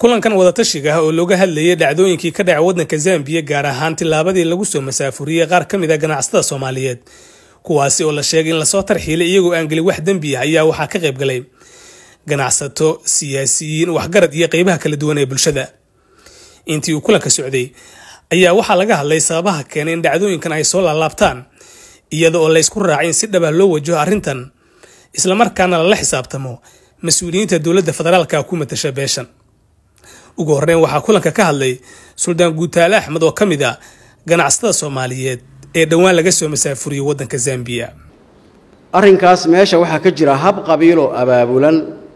kulankan wadatashiga ah oo looga hadlayay dhacdooyinkii ka dhaca waddanka zambiya gaar ahaan tillaabadii lagu soo masaafuriyey qaar ka mid a ganacsatada soomaaliyeed kuwaasi oo la sheegay in lasoo tarxiilay iyagoo aan gelin wax dembi ah ayaa waxaa ka qayb galay ganacsato siyaasiyiin waxgarad iyo qeybaha kala duwan ee bulshada intii uu kulanka socday ayaa waxaa laga hadlay sababaha keenay in dhacdooyinkan ay soo laalaabtaan iyada oo laysku raacay in si dhaba loo wajaho arrintan islamarkaana lala xisaabtamo mas-uuliyiinta dowladda federaalka ku matasha beeshan ugu horreyn waxaa kulanka ka hadlay suldaan guutaale axmed oo ka mid a ganacsatada soomaaliyeed ee dhowaan laga soo masaafuriyey waddanka zambiya arrinkaas meesha waxaa ka jira hab qabiiloo abaabulan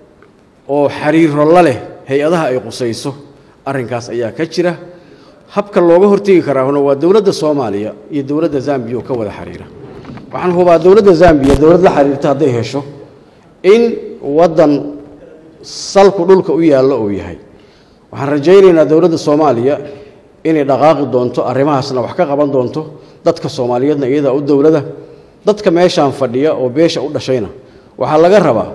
oo xiriiro la leh hay-adaha ay qusayso arrinkaas ayaa ka jira habka looga hortegi karaahuna waa dowladda soomaaliya iyo dowladda zambiya oo ka wada xiriira waxaan hubaa dowladda zambiya dowlad la xiriirta hadday hesho in waddan salku dhulka u yaallo uu yahay waxaan rajaynaynaa dowladda soomaaliya inay dhaqaaqi doonto arrimahaasna wax ka qaban doonto dadka soomaaliyeedna iyadaa u dowlada dadka meeshaan fadhiya oo beesha u dhashayna waxaa laga rabaa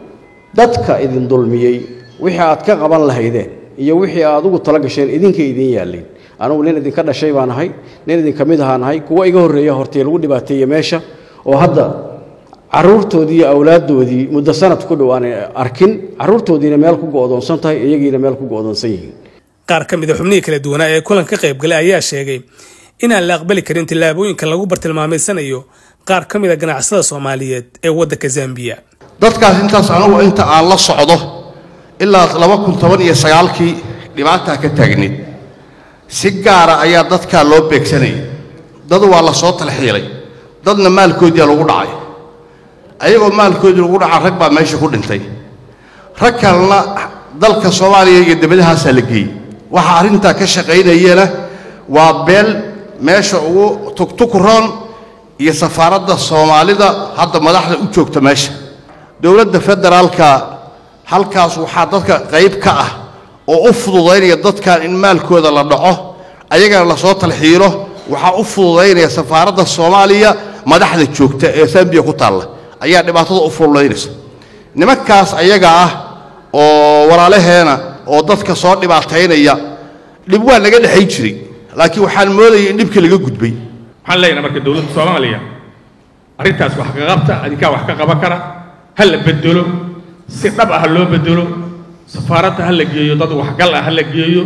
dadka idin dulmiyey wixii aad ka qaban lahaydeen iyo wixii aad ugu tala gasheen idinkay idiin yaalleen anugu nin idinka dhashay baan ahay nin idinka mid ahaan ahay kuwa iga horreeya hortee lagu dhibaateeye meesha oo hadda caruurtoodii iyo awlaaddoodii muddo sanad ku dhow aanay arkin caruurtoodiina meel ku go'doonsan tahay iyagiina meel ku go'doonsan yihiin qaar ka mid a xubnihii kala duwanaa ee kulanka ka qayb galay ayaa sheegay inaan la aqbali karin tillaabooyinka lagu bartilmaameysanayo qaar ka mid a ganacsada soomaaliyeed ee waddanka zambiya dadkaas intaas anugu inta aan la socdo ilaa laba kun toban iyo sagaalkii dhibaataa ka taagneed si gaara ayaa dadkaa loo beegsanayay dad waa la soo talxiilay dadna maalkoodiia lagu dhacay ayagoo maalkoodii lagu dhaca rag baa meesha ku dhintay rag kalena dalka soomaaliya iyo debadahaasaa la geeyey waxaa arrintaa ka shaqaynayana waa beel meesha ugu tugtukuroon iyo safaaradda soomaalida hadda madaxda u joogta meesha dowladda federaalka halkaas waxaa dadka qayb ka ah oo u fududaynaya dadkan in maalkooda la dhaco ayagana lasoo talxiilo waxaa u fududaynaya safaaradda soomaaliya madaxda joogta ee zambiya ku taalla ayaa dhibaatada u fududaynaysa nimankaas ayaga ah oo walaalaheena oo dadka soo dhibaataynaya dhib waa naga dhexayn jiray laakiin waxaan moodayay in dhibkii laga gudbay waxaan leenahay marka dowladda soomaaliya arrintaas wax ka qabta adinkaa wax ka qaban kara ha la bedelo si dhab ah loo bedelo safaaradda ha la geeyo dad waxgal ah ha la geeyo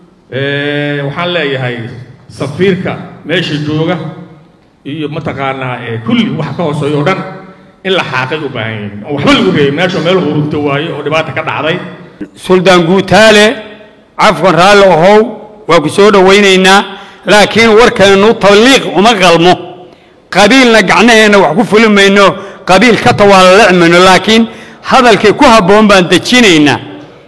waxaan leeyahay safiirka meesha jooga iyo mataqaanaa kulli wax ka hooseeyo o dhan in la xaaqay u baahan yihiin oo waxba lagu reebay meesha meel hurunta waaye oo dhibaata ka dhacday suldaan guutaale cafwan raalli ahow waa ku soo dhowaynaynaa laakiin warkeennu tabliiq uma qalmo qabiilna gacnaheenna wax ku fuli mayno qabiil ka tawaalalec mayno laakiin hadalkii ku habboon baan dejinaynaa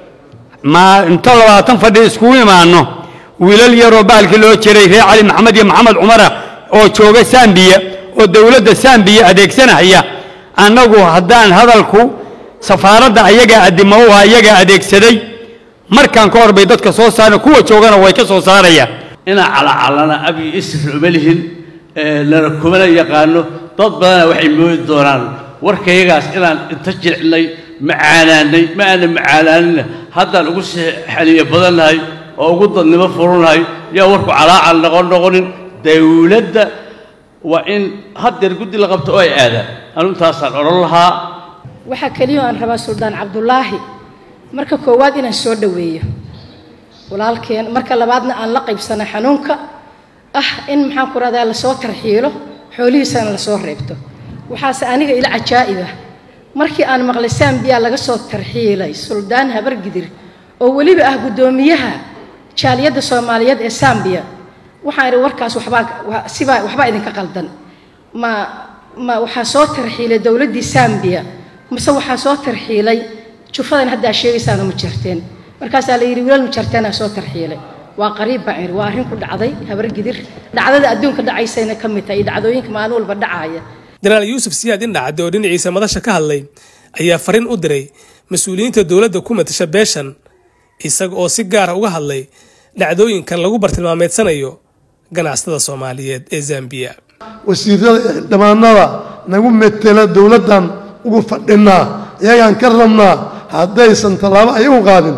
ma inta labaatan fadhi iskugu imaanno wiilal yaroo baalkii loo jiray reer cali maxamed iyo maxamed cumara oo jooga sambiya oo dowladda sambiya adeegsanaya annagu haddaan hadalku safaaradda ayagaa addimo u ah ayagaa adeegsaday markaan ka hor bay dadka soo saareen kuwa joogana way ka soo saarayaan inaan calacalana abi isr uma lihin lana kumana yaqaano dad badana waxay moodi doonaan warkayagaas inaan inta jilcnay macaanaanay ma aanan macaanaanina haddaan ugu sii xaliyo badannahay oo ugu dadnimo furunnahay yaa warku calaacal noqon noqonin dawladda waa in haddeer guddi la qabto oo ay aadaan anu intaasaan odhan lahaa waxaa keliya aan rabaa suldaan cabdulaahi marka koowaad inaan soo dhoweeyo walaalkeen marka labaadna aan la qaybsana xanuunka ah in maxaan ku rahdaa lasoo tarxiilo xoolihiisana lasoo reebto waxaase aniga ila cajaa'ib ah markii aan maqlay sambiya laga soo tarxiilay suldaan habargidir oo weliba ah guddoomiyaha jaaliyadda soomaaliyeed ee sambiya waxaan idhi warkaas waxbaa sibaa waxbaa idinka qaldan ma ma waxaa soo tarxiilay dowladdii sambiya mase waxaa soo tarxiilay jufadan haddaa sheegaysaana ma jarteen markaasaa la yidhi wiilal ma jarteenaa soo tarxiilay waa qariib baan idhi waa arrin ku dhacday habargidir dhacdada adduunka dhacaysayna ka mid tahay iyo dhacdooyinka maalin walba dhacaya jenaraal yuusuf siyaad indhacadde oo dhinaciisa madasha ka hadlay ayaa fariin u diray mas-uuliyiinta dowladda ku matasha beeshan isaga oo si gaara uga hadlay dhacdooyinkan lagu bartilmaameedsanayo ganacsatada soomaaliyeed ee zambiya wasiirada dhammaanada nagu metela dowladdan ugu fadhinaa iyagaan ka rabnaa haddaysan tallaabo ayagu qaadin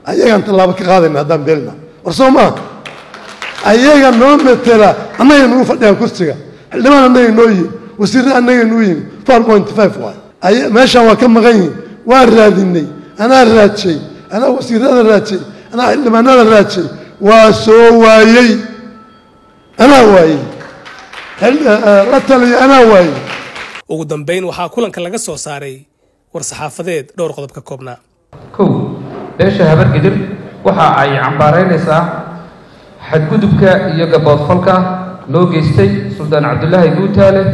ayagaan tallaabo ka qaadayna haddaan beelna war soo maa ayaga noo metela annaga nagu fadhiyaan kursiga xildhibaan annaga noo yihin wasiirre annaga nuu yihin four point five waay meeshaan waa ka maqan yihin waa raadinay anaa raajay anaa wasiirada raajay anaa xildhibaanada raajay waa soo waayey anaa waayey la taliya anaa waayey ugu dambayn waxaa kulanka laga soo saaray war-saxaafadeed dhowr qodob ka koobnaa kow beesha habargidir waxa ay cambaaraynaysaa xadgudubka iyo gaboodfalka loo geystay suldaan cabdulaahi guutaale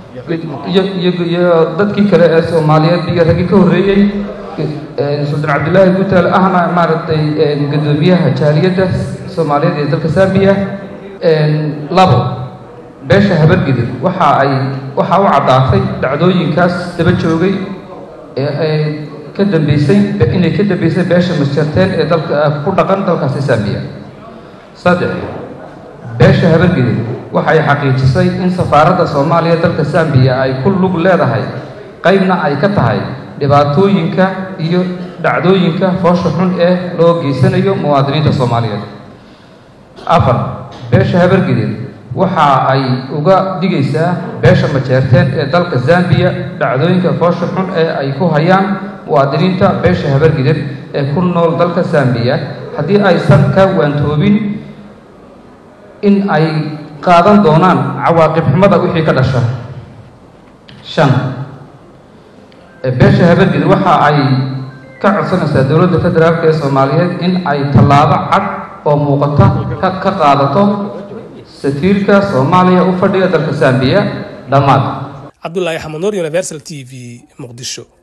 iyo dadkii kale ee soomaaliyeed iyo raggii ka horreeyey suldaan cabdulaahi guutaale ahna maaragtay guddoomiyaha jaaliyadda soomaaliyeed ee dalka sambiya labo beesha habargidir waxa ay waxaa u caddaatay dhacdooyinkaas daba joogay ee ka dambeysay inay ka dambeysay beesha masjarteen ee dalka ku dhaqan dalkaasi sambiya saddex beesha habargidir waxay xaqiijisay in safaaradda soomaaliya dalka sambiya ay ku lug leedahay qaybna ay ka tahay dhibaatooyinka iyo dhacdooyinka foosha xun ee loo geysanayo muwaadiniinta soomaaliyeed afar beesha habargidir waxa ay uga dhigaysaa beesha majeerteen ee dalka zambiya dhacdooyinka foosha xun ee ay ku hayaan muwaadiniinta beesha habargidir ee ku nool dalka zambiya haddii aysan ka waantoobin in ay qaadan doonaan cawaaqib xumada wixii ka dhasha shan beesha habargidir waxa ay ka codsanaysaa dowladda federaalk ee soomaaliyeed in ay tallaabo cad oo muuqata ka qaadato safiirka soomaaliya u fadhiga dalka zambiya dhammaad cabdulaahi xamanuur universal t v muqdisho